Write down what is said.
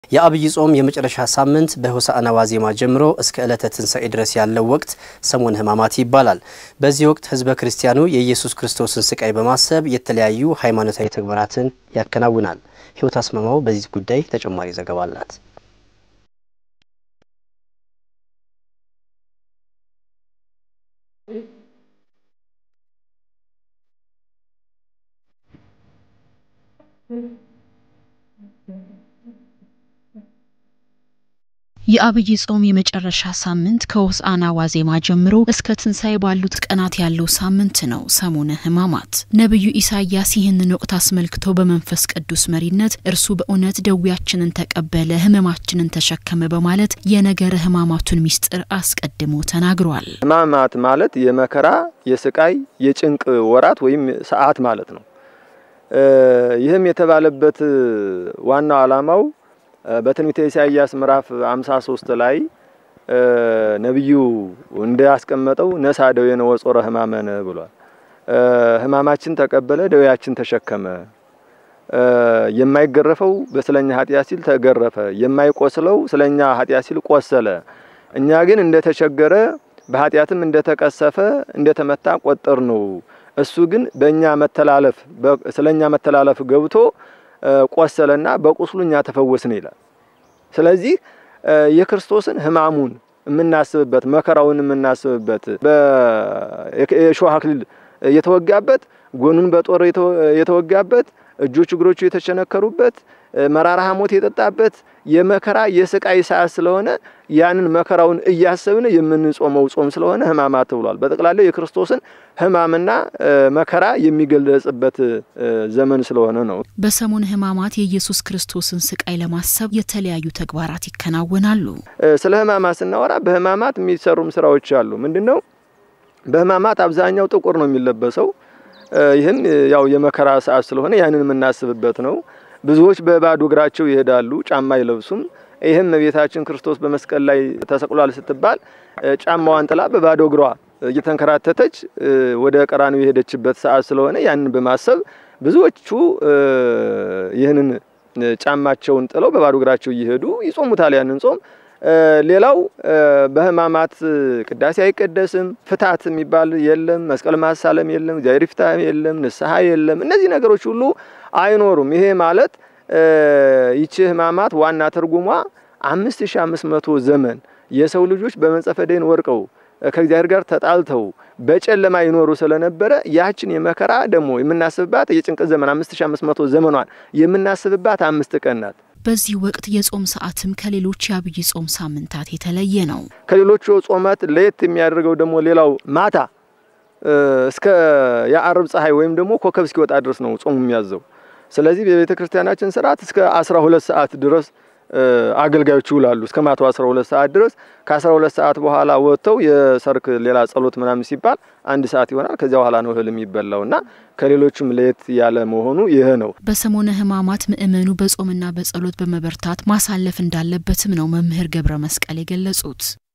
የአብይ ጾም የመጨረሻ ሳምንት በሆሳዕና ዋዜማ ጀምሮ እስከ ዕለተ ትንሣኤ ድረስ ያለው ወቅት ሰሙነ ሕማማት ይባላል። በዚህ ወቅት ሕዝበ ክርስቲያኑ የኢየሱስ ክርስቶስን ስቃይ በማሰብ የተለያዩ ሃይማኖታዊ ተግባራትን ያከናውናል። ሕይወት አስመማው በዚህ ጉዳይ ተጨማሪ ዘገባ አላት። የአብይ ጾም የመጨረሻ ሳምንት ከሆሳዕና ዋዜማ ጀምሮ እስከ ትንሣኤ ባሉት ቀናት ያለው ሳምንት ነው ሰሙነ ሕማማት። ነቢዩ ኢሳያስ ይህንን ወቅት አስመልክቶ በመንፈስ ቅዱስ መሪነት እርሱ በእውነት ደዌያችንን ተቀበለ፣ ሕመማችንን ተሸከመ በማለት የነገረ ሕማማቱን ምስጢር አስቀድሞ ተናግሯል። ሕማማት ማለት የመከራ የስቃይ የጭንቅ ወራት ወይም ሰዓት ማለት ነው። ይህም የተባለበት ዋናው ዓላማው በትንቢተ ኢሳይያስ ምዕራፍ 53 ላይ ነቢዩ እንዳስቀመጠው ነሳ ደዌነ ወጾረ ሕማመነ ብሏል። ሕማማችን ተቀበለ፣ ደዌያችን ተሸከመ። የማይገረፈው በስለኛ ኃጢአት ሲል ተገረፈ፣ የማይቆስለው ስለኛ ኃጢአት ሲል ቆሰለ። እኛ ግን እንደተቸገረ በኃጢአትም እንደተቀሰፈ እንደተመታ ቆጠር ነው። እሱ ግን በእኛ መተላለፍ ስለኛ መተላለፍ ገብቶ ቆሰለና በቁስሉ እኛ ተፈወስን ይላል። ስለዚህ የክርስቶስን ሕማሙን የምናስብበት መከራውን የምናስብበት የእሾህ አክሊል የተወጋበት ጎኑን በጦር የተወጋበት እጆቹ እግሮቹ የተቸነከሩበት መራራ ሐሞት የጠጣበት የመከራ የስቃይ ሰዓት ስለሆነ ያንን መከራውን እያሰብን የምንጾመው ጾም ስለሆነ ሕማማት ተብሏል። በጠቅላላው የክርስቶስን ሕማምና መከራ የሚገለጽበት ዘመን ስለሆነ ነው። በሰሙነ ሕማማት የኢየሱስ ክርስቶስን ስቃይ ለማሰብ የተለያዩ ተግባራት ይከናወናሉ። ስለ ሕማማት ስናወራ በሕማማት የሚሰሩም ስራዎች አሉ። ምንድን ነው? በሕማማት አብዛኛው ጥቁር ነው የሚለበሰው። ይህም ያው የመከራ ሰዓት ስለሆነ ያንን የምናስብበት ነው። ብዙዎች በባዶ እግራቸው ይሄዳሉ፣ ጫማ አይለብሱም። ይህም እመቤታችን ክርስቶስ በመስቀል ላይ ተሰቅሏል ስትባል ጫማዋን ጥላ በባዶ እግሯ እየተንከራተተች ወደ ቀራንዮ የሄደችበት ሰዓት ስለሆነ ያንን በማሰብ ብዙዎቹ ይህንን ጫማቸውን ጥለው በባዶ እግራቸው እየሄዱ ይጾሙታል ያንን ጾም። ሌላው በሕማማት ቅዳሴ አይቀደስም፣ ፍታት የሚባል የለም፣ መስቀል ማሳለም የለም፣ እግዚአብሔር ይፍታ የለም፣ ንስሐ የለም። እነዚህ ነገሮች ሁሉ አይኖሩም። ይሄ ማለት ይቺ ሕማማት ዋና ትርጉሟ አምስት ሺ አምስት መቶ ዘመን የሰው ልጆች በመንጸፈ ደይን ወርቀው ከእግዚአብሔር ጋር ተጣልተው በጨለማ ይኖሩ ስለነበረ ያችን የመከራ ደግሞ የምናስብባት የጭንቅ ዘመን አምስት ሺ አምስት መቶ ዘመኗን የምናስብባት አምስት ቀን ናት። በዚህ ወቅት የጾም ሰዓትም ከሌሎች የአብይ ጾም ሳምንታት የተለየ ነው። ከሌሎቹ ጾማት ለየት የሚያደርገው ደግሞ ሌላው ማታ እስከ የአርብ ፀሐይ ወይም ደግሞ ኮከብ እስኪወጣ ድረስ ነው ጾሙ የሚያዘው። ስለዚህ በቤተ ክርስቲያናችን ስርዓት እስከ 12 ሰዓት ድረስ አገልጋዮች ይውላሉ። እስከ ማታው 12 ሰዓት ድረስ ከ12 ሰዓት በኋላ ወጥተው የሰርክ ሌላ ጸሎት ምናምን ሲባል አንድ ሰዓት ይሆናል። ከዚያ በኋላ ነው እህል የሚበላው እና ከሌሎቹም ለየት ያለ መሆኑ ይህ ነው። በሰሙነ ሕማማት ምእመኑ በጾምና በጸሎት በመበርታት ማሳለፍ እንዳለበትም ነው መምህር ገብረ መስቀል የገለጹት።